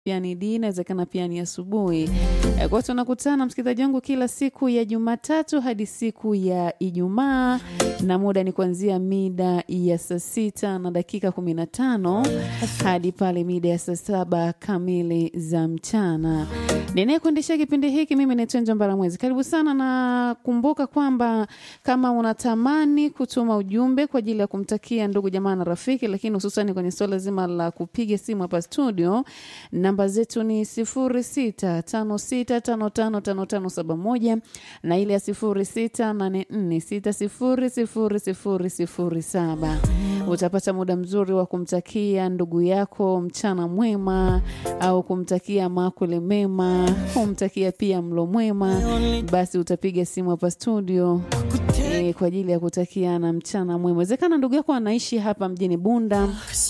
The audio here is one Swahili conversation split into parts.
pia ni dini, inawezekana pia ni asubuhi. Eh, Kwa tunakutana msikilizaji wangu kila siku ya Jumatatu hadi siku ya Ijumaa, na muda ni kuanzia mida ya saa sita na dakika kumi na tano hadi pale mida ya saa saba kamili za mchana. Ninayekuendesha kipindi hiki mimi naitwa Njambara Mwezi. Karibu sana, na kumbuka kwamba kama unatamani kutuma ujumbe kwa ajili ya kumtakia ndugu jamaa na rafiki, lakini hususani kwenye suala zima la kupiga simu hapa studio, namba zetu ni 0656555571 na ile ya 0684600007. Utapata muda mzuri wa kumtakia ndugu yako mchana mwema au kumtakia makule mema, kumtakia pia mlo mwema, basi utapiga simu hapa studio eh, kwa ajili ya kutakiana mchana mwema. Wezekana ndugu yako anaishi hapa mjini Bunda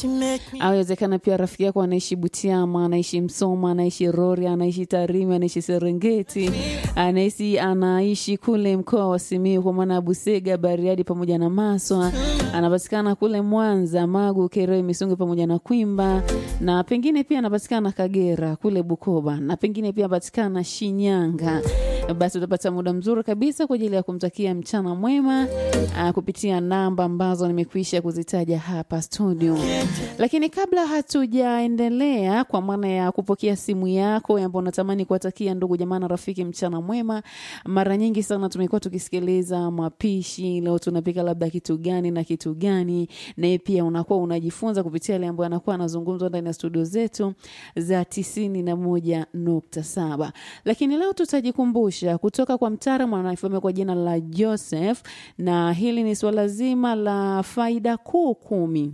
au wezekana pia rafiki yako anaishi Butiama, anaishi Msoma, anaishi Rorya, anaishi Tarime, anaishi Serengeti, anaishi anaishi kule mkoa wa Simiyu kwa maana ya Busega, Bariadi pamoja na Maswa, anapatikana kule Mwanza, Magu, Kerewe, Misungu pamoja na Kwimba, na pengine pia anapatikana Kagera kule Bukoba, na pengine pia anapatikana Shinyanga basi utapata muda mzuri kabisa kwa ajili ya kumtakia mchana mwema aa, kupitia namba ambazo nimekwisha kuzitaja hapa studio. Lakini kabla hatujaendelea, kwa maana ya kupokea simu yako ambao unatamani kuwatakia ndugu jamaa na rafiki mchana mwema, mara nyingi sana tumekuwa tukisikiliza mapishi, leo tunapika labda kitu gani na kitu gani, na pia unakuwa unajifunza kupitia yale ambayo anakuwa anazungumzwa ndani ya studio zetu za tisini na moja nukta saba. Lakini leo tutajikumbusha kutoka kwa mtaalamu anayefahamika kwa jina la Joseph, na hili ni suala zima la faida kuu kumi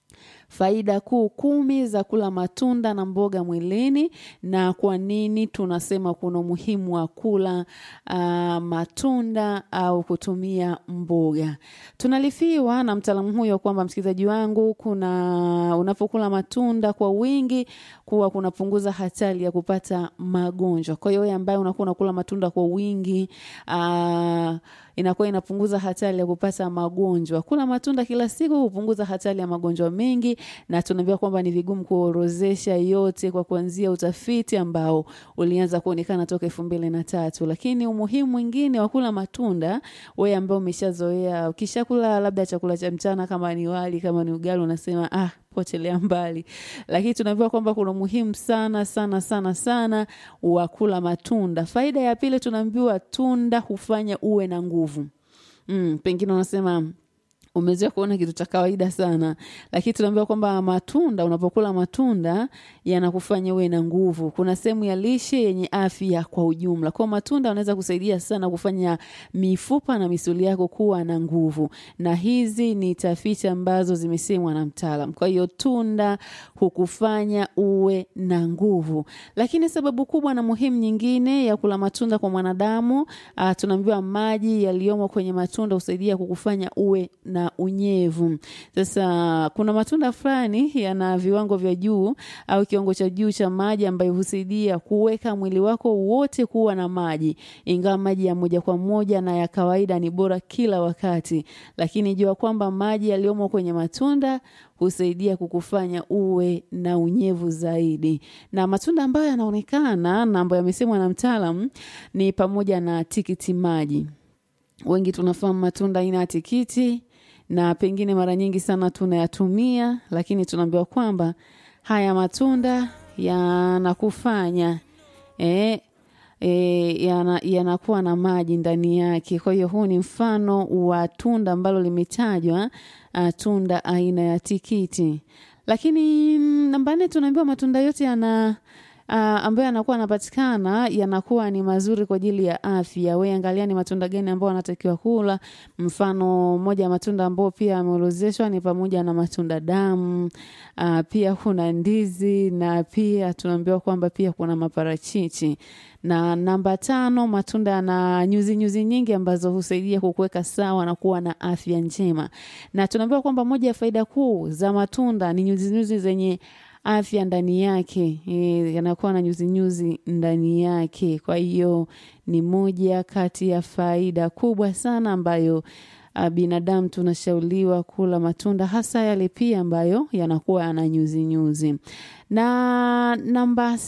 faida kuu kumi za kula matunda na mboga mwilini, na kwa nini tunasema kuna umuhimu wa kula uh, matunda au kutumia mboga. Tunalifiwa na mtaalamu huyo kwamba, msikilizaji wangu, kuna unapokula matunda kwa wingi kuwa kunapunguza hatari ya kupata magonjwa. Kwa hiyo wewe ambaye unakuwa unakula matunda kwa wingi uh, inakuwa inapunguza hatari ya kupata magonjwa. Kula matunda kila siku hupunguza hatari ya magonjwa mengi, na tunaambiwa kwamba ni vigumu kuorozesha yote kwa kuanzia utafiti ambao ulianza kuonekana toka elfu mbili na tatu. Lakini umuhimu mwingine wa kula matunda, wewe ambao umeshazoea, ukishakula labda chakula cha mchana, kama ni wali, kama ni ugali, unasema ah, potelea mbali, lakini tunaambiwa kwamba kuna umuhimu sana sana sana sana wa kula matunda. Faida ya pili, tunaambiwa tunda hufanya uwe na nguvu. Mm, pengine unasema umezoea kuona kitu cha kawaida sana, lakini tunaambiwa kwamba matunda, unapokula matunda yanakufanya uwe na nguvu. Kuna sehemu ya lishe yenye afya kwa ujumla. Kwa matunda yanaweza kusaidia sana kufanya mifupa na misuli yako kuwa na nguvu, na hizi ni tafiti ambazo zimesemwa na mtaalam. Kwa hiyo tunda hukufanya uwe na nguvu. Lakini sababu kubwa na muhimu nyingine ya kula matunda kwa mwanadamu, uh, tunaambiwa maji yaliyomo kwenye matunda husaidia kukufanya uwe na unyevu. Sasa kuna matunda fulani yana viwango vya juu au kiwango cha juu cha maji ambayo husaidia kuweka mwili wako wote kuwa na maji, ingawa maji ya moja kwa moja na ya kawaida ni bora kila wakati, lakini jua kwamba maji yaliyomo kwenye matunda husaidia kukufanya uwe na unyevu zaidi. Na matunda ambayo yanaonekana na ambayo yamesemwa na mtaalam ni pamoja na tikiti maji. Wengi tunafahamu matunda aina ya tikiti na pengine mara nyingi sana tunayatumia, lakini tunaambiwa kwamba haya matunda yanakufanya eh, e, yanakuwa yana na maji ndani yake. Kwa hiyo huu ni mfano wa tunda ambalo limetajwa, uh, tunda aina ya tikiti. Lakini namba nne tunaambiwa matunda yote yana Uh, ambayo yanakuwa yanapatikana yanakuwa ni mazuri kwa ajili ya afya. Wewe angalia ni matunda gani ambayo anatakiwa kula. Mfano moja ya matunda ambayo pia yameorodheshwa ni pamoja na matunda damu, uh, pia kuna ndizi na pia tunaambiwa kwamba pia kuna maparachichi. Na namba tano, matunda yana nyuzi nyuzi nyingi ambazo husaidia kukuweka sawa na kuwa na afya njema. Na tunaambiwa kwamba moja ya faida kuu za matunda ni nyuzi nyuzi zenye afya ndani yake e, yanakuwa na nyuzi nyuzi ndani yake. Kwa hiyo ni moja kati ya faida kubwa sana ambayo uh, binadamu tunashauriwa kula matunda hasa yale pia ambayo yanakuwa yana nyuzi nyuzi. Na namba